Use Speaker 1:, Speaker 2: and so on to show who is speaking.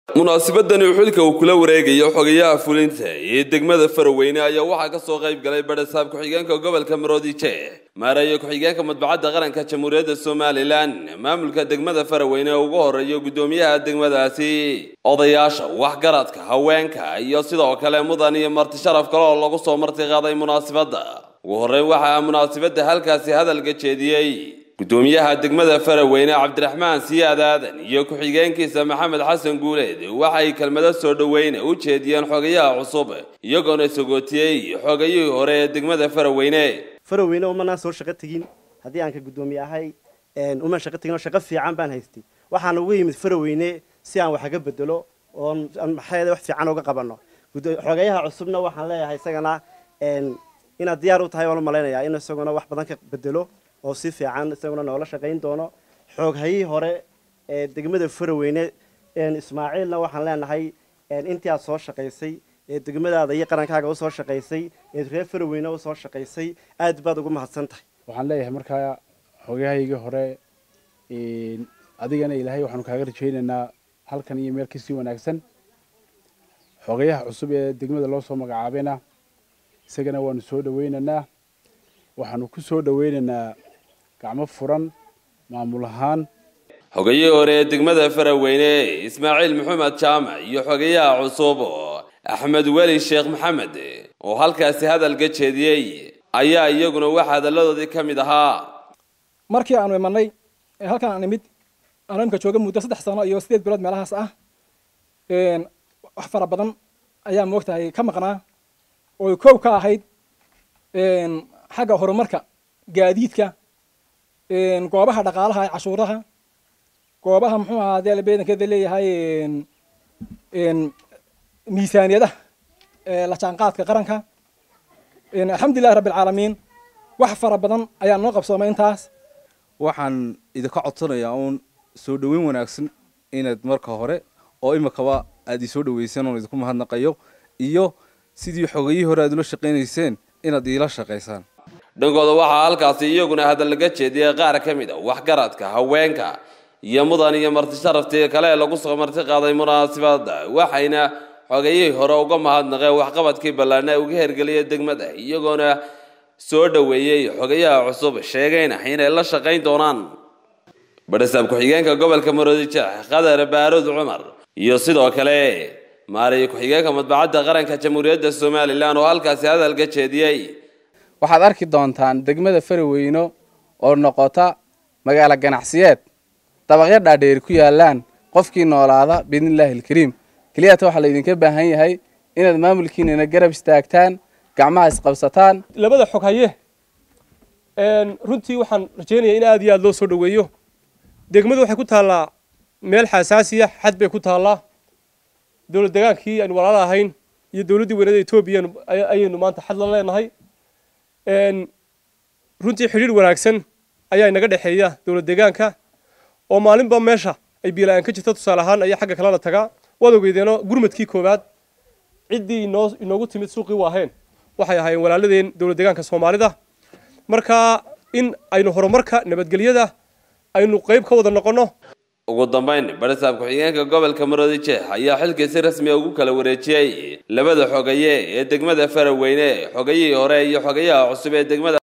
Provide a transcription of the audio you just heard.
Speaker 1: munaasabadani xilka uu kula wareegayo xogayaha fulinta ee degmada faraweyne ayaa waxaa kasoo qayb galay badhasaab ku-xigeenka gobolka maroodijeex maareeyo ku-xigeenka madbacadda qaranka jamhuuriyadda somalilan maamulka degmada faraweyne ee ugu horeeyo guddoomiyaha degmadaasi odayaasha waxgaradka haweenka iyo sidoo kale mudan iyo marti sharaf kale oo lagu soo marti qaaday munaasabadda ugu horreyn waxaa munaasabadda halkaasi hadalka jeediyey guddoomiyaha degmada faraweyne cabdiraxmaan siyaad aadan iyo ku-xigeenkiisa maxamed xasan guuleed waxay kelmado soo dhoweyne u jeediyeen xogayaha cusub iyagoona sagootiyey xogayihii hore ee degmada faraweyne
Speaker 2: faraweyne umanaan soo shaqo tegin haddii aan ka guddoomiye ahay umaan shaqo tegin oo shaqo fiican baan haystay waxaan uga yimid faraweyne si aan wax aga bedelo oo maxay wax fiican uga qabano xogayaha cusubna waxaan leeyahay isagana inaad diyaar u tahay waan u malaynayaa in isaguna wax badan ka bedelo oo si fiican isaguna noola shaqayn doono xooghayii hore ee degmada faraweyne ismaaciilna waxaan leenahay intii aad soo shaqaysay ee degmadaada iyo qarankaaga usoo shaqaysay ee reer faraweyne usoo shaqaysay aad baad ugu mahadsan tahay
Speaker 3: waxaan leeyahay markaa xogayahaygii hore adigana ilaahay waxaanu kaaga rajaynaynaa halkan iyo meel kasii wanaagsan xogayaha cusub ee degmada loo soo magacaabayna isagana waanu soo dhawaynaynaa waxaanu ku soo dhawaynaynaa gacmo furan maamul ahaan
Speaker 1: xogayihii hore ee degmada faraweyne ismaaciil maxamed jaamac iyo xogayaha cusub axmed weli sheekh maxamed oo halkaasi hadalka jeediyey ayaa iyaguna waxa hadalladoodii ka mid ahaa
Speaker 4: markii aanu imanay ee halkan aan imid aanu imka jooga muddo saddex sano iyo sideed bilood meelahaas ah wax fara badan ayaa moogtahay ka maqnaa oo koow ka ahayd xagga horumarka gaadiidka goobaha dhaqaalaha ee cashuuraha goobaha muxuu ahaa dee beedankeeda leeyahay miisaaniyadaha la jaanqaadka qaranka alxamdulillahi rabbi alcaalamiin wax fara badan ayaa noo qabsoomay intaas
Speaker 5: waxaan idinka codsanayaa uun soo dhoweyn wanaagsan inaad marka hore oo imikaba aad isoo dhaweyseen oon idinku mahadnaqayo iyo sidii xogayihii hore aad ula shaqaynayseen inaad iila shaqaysaan
Speaker 1: dhankooda waxaa halkaasi iyaguna hadal laga jeediyey qaar ka mid a waxgaradka haweenka iyo mudan iyo marti sharaftii kale ee lagu soo marti qaaday munaasabadda waxayna xogayihii hore uga mahadnaqeen waxqabadkii ballaana uga hergeliyay degmada iyagoona soo dhoweeyey xogayaha cusub sheegayna inay la shaqayn doonaan badhasaab ku-xigeenka gobolka maroodijeex qadar baarud cumar iyo sidoo kale maariyo ku-xigeenka madbacadda qaranka jamhuuriyadda somalilan oo halkaasi hadalka jeediyey
Speaker 6: waxaad arki doontaan degmada faraweyno oo noqota magaalo ganacsiyeed dabaqyo dhaadheeri ku yaalaan qofkii noolaada biidnillaahi alkariim keliyata waxaa laydinka baahan yahay inaad maamulkiinana garab istaagtaan gacmaha isqabsataan
Speaker 7: labada xog haye runtii waxaan rajaynayaa in aad iyo aad loo soo dhoweeyo degmadu waxay ku taallaa meel xasaasiya xad bay ku taallaa dowlad degaankii aynu walaala ahayn iyo dowladdii weynada etoobiya ayaynu maanta xad la leenahay runtii xidhiir wanaagsan ayaa inaga dhexeeya dowlad deegaanka oo maalinba meesha ay biila-aan ka jirta tusaale ahaan ayaa xagga kalena tagaa waad ogeydeeno gurmadkii koowaad ciddii inoo inoogu timid suuqii waaheen waxay ahaayeen walaaladeen dowlad deegaanka soomaalida marka in aynu horumarka nabadgelyada aynu qayb ka wada noqonno
Speaker 1: ugu dambayn badhasaab ku-xigeenka gobolka maroodijeex ayaa xilkii si rasmiya ugu kala wareejiyey labada xogaye ee degmada faraweyne xogayihii hore iyo xogayaha cusub ee degmada